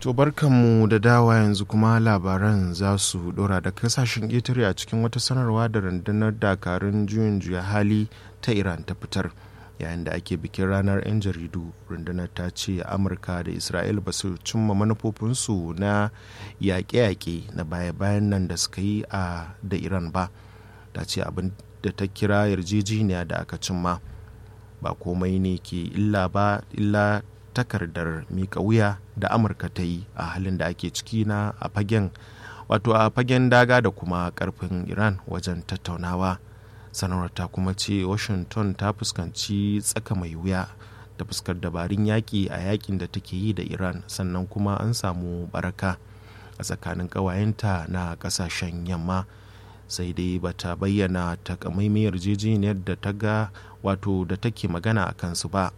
To barkanmu da dawa yanzu kuma labaran za su dora da kasashen ƙetare a cikin wata sanarwa da rundunar dakarun juyin juya hali ta Iran ta fitar. Yayin da ake bikin ranar 'yan jaridu, rundunar ta ce Amurka da Isra'il ba su cimma manufofinsu na yaƙe-yaƙe na baya-bayan nan da suka yi a da Iran ba. Ta ce abin da ta kira yarjejeniya da aka cimma ba komai ne ke illa ba illa takardar mika wuya da amurka ta yi a halin da ake ciki na a fagen wato a fagen daga da kuma karfin iran wajen tattaunawa sanarwar ta kuma ce washington ta fuskanci tsaka mai wuya da fuskar dabarun yaƙi a yaƙin da take yi da iran sannan kuma an samu baraka a tsakanin ƙawayenta na ƙasashen yamma sai dai bata bayyana takamaimai yarjejeniyar da ta ga wato da take magana a kansu ba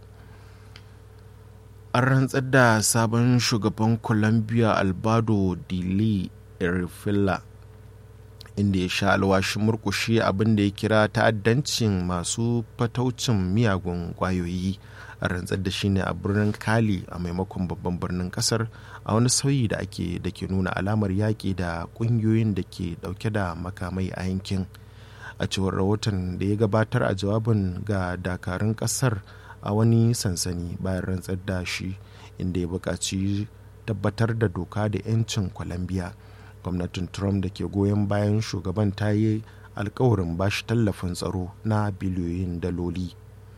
an rantsar da sabon shugaban colombia albado dili erifilla inda ya sha alwashin murkushe abin da ya kira ta'addancin masu fataucin miyagun kwayoyi a rantsar da shi ne a birnin kali a maimakon babban birnin kasar a wani sauyi da ake da ke nuna alamar yaƙi da ƙungiyoyin da ke ɗauke da makamai a yankin a cewar rahoton da ya gabatar a jawabin ga dakarun kasar a wani sansani bayan rantsar da shi inda ya buƙaci tabbatar da doka da 'yancin colombia gwamnatin trump da ke goyon bayan shugaban ta yi alkawarin bashi tallafin tsaro na biliyoyin daloli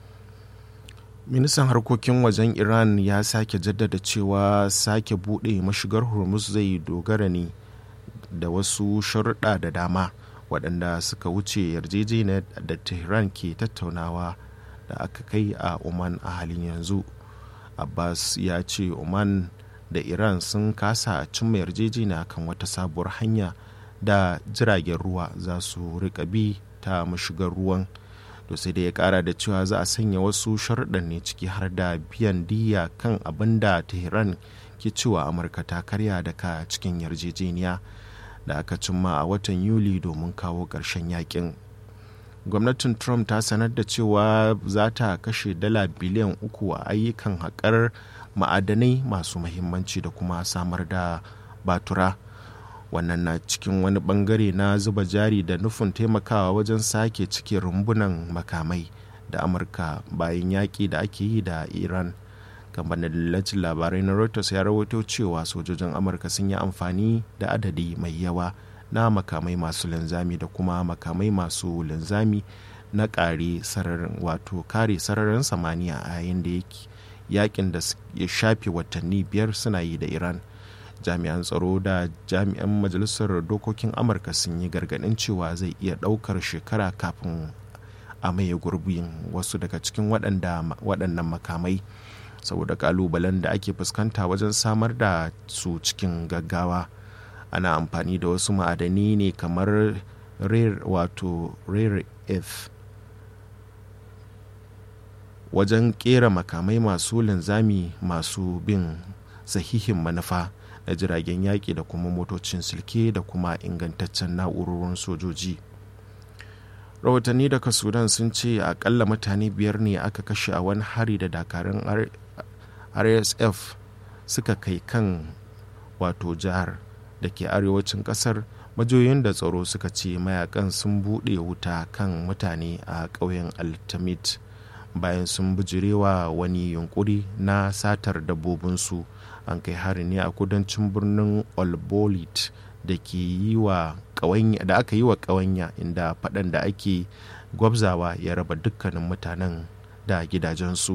ministan harkokin wajen iran ya sake jaddada cewa sake buɗe mashigar hormuz zai dogara ne da wasu sharuɗa da dama waɗanda suka wuce yarjejeniyar da tehran ke tattaunawa da aka kai a oman a halin yanzu abbas ya ce oman da iran sun kasa cimma yarjejeniya kan wata sabuwar hanya da jiragen ruwa za su rika bi ta mashigar ruwan to sai da ya kara da cewa za a sanya wasu sharuɗan ne ciki har da biyan diya kan abin da tehran ke cewa amurka ta karya daga cikin yarjejeniya da aka cimma a watan yuli domin kawo ƙarshen yakin gwamnatin trump ta sanar da cewa za ta kashe dala biliyan uku a ayyukan haƙar ma'adanai masu mahimmanci da kuma samar da batura wannan na cikin wani bangare na zuba jari da nufin taimakawa wajen sake cike rumbunan makamai da amurka bayan yaƙi da ake yi da iran kamfanin dillacin labarai na reuters ya rawaito cewa sojojin amurka sun yi amfani da adadi mai yawa na makamai masu linzami da kuma makamai masu linzami na kare sararin wato kare sararin samaniya a yayin da yakin da ya shafe watanni biyar suna yi da iran jami'an tsaro da jami'an majalisar dokokin amurka sun yi gargaɗin cewa zai iya ɗaukar shekara kafin a maye gurbin wasu daga cikin waɗannan makamai saboda kalubalen da ake fuskanta wajen samar da su cikin gaggawa ana amfani da wasu ma'adani ne kamar rare wato rare earth wajen kera makamai masu linzami masu bin sahihin manufa na jiragen yaƙi da kuma motocin silke da kuma ingantaccen na'urorin sojoji rahotanni daga sudan sun ce akalla mutane biyar ne aka kashe a wani hari da dakarun rsf suka kai kan wato jihar da ke arewacin kasar majoyin da tsaro suka ce mayakan sun buɗe wuta kan mutane a ƙauyen altamit bayan sun bijirewa wani yunkuri na satar dabbobinsu an kai hari ne a kudancin birnin olbolit da ke yi wa da aka yi wa ƙawanya inda faɗan da ake gwabzawa ya raba dukkanin mutanen da gidajensu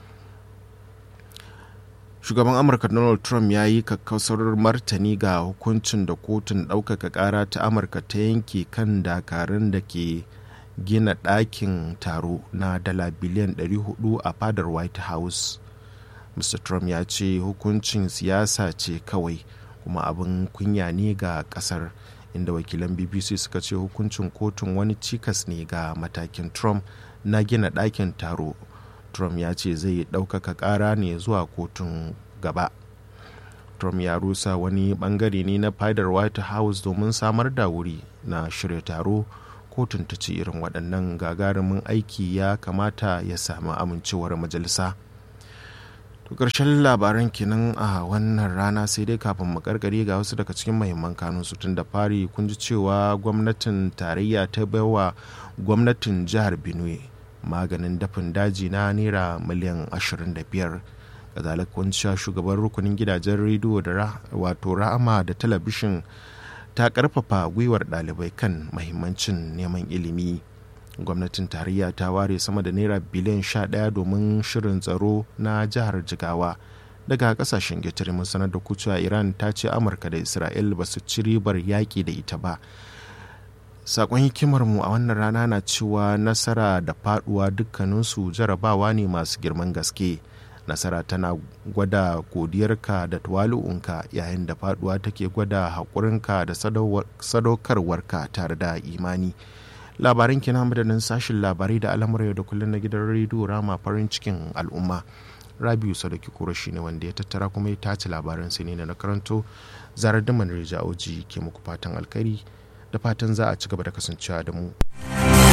shugaban amurka donald trump ya yi kakkausar martani ga hukuncin da kotun ɗaukaka ƙara ta amurka ta yanke kan dakarun da ke gina ɗakin taro na dala biliyan 400 a fadar white house mr trump ya ce hukuncin siyasa ce kawai kuma abin kunya ne ga ƙasar inda wakilan bbc suka ce hukuncin kotun wani cikas ne ga matakin trump na gina ɗakin taro trump ya ce zai ɗaukaka ƙara ne zuwa kotun gaba trump ya rusa wani bangare ne na fadar white house domin samar da wuri na shirya taro kotun ta ce irin waɗannan gagarumin aiki ya kamata ya sami amincewar majalisa to ƙarshen labaran kenan a wannan rana sai dai kafin mu karkare ga wasu daga cikin mahimman kanun su tun da fari kun ji cewa gwamnatin tarayya ta baiwa gwamnatin jihar benue maganin dafin daji na naira miliyan 25 kazalik kun cewa shugaban rukunin gidajen rediyo da wato ra'ama da talabishin ta karfafa gwiwar ɗalibai kan mahimmancin neman ilimi gwamnatin tarayya ta ware sama da naira biliyan 11 domin shirin tsaro na jihar jigawa daga kasashen getare mun sanar da kucewa iran ta ce amurka da isra'il ba su ci ribar yaƙi da ita ba sakon hikimarmu a wannan rana na cewa nasara da faduwa dukkaninsu jarabawa ne masu girman gaske nasara tana gwada godiyarka da tuwalu'unka yayin da faduwa take gwada haƙurinka da sadaukarwarka tare da imani labaran kina madadin sashin labarai da al'amuran yau da kullum na gidan rediyo rama farin cikin al'umma rabiu sadaki kuro ne wanda ya tattara kuma ya tace labaran sai ne na karanto zarar da manreja oji ke muku fatan alkhairi da fatan za a ci gaba da kasancewa da mu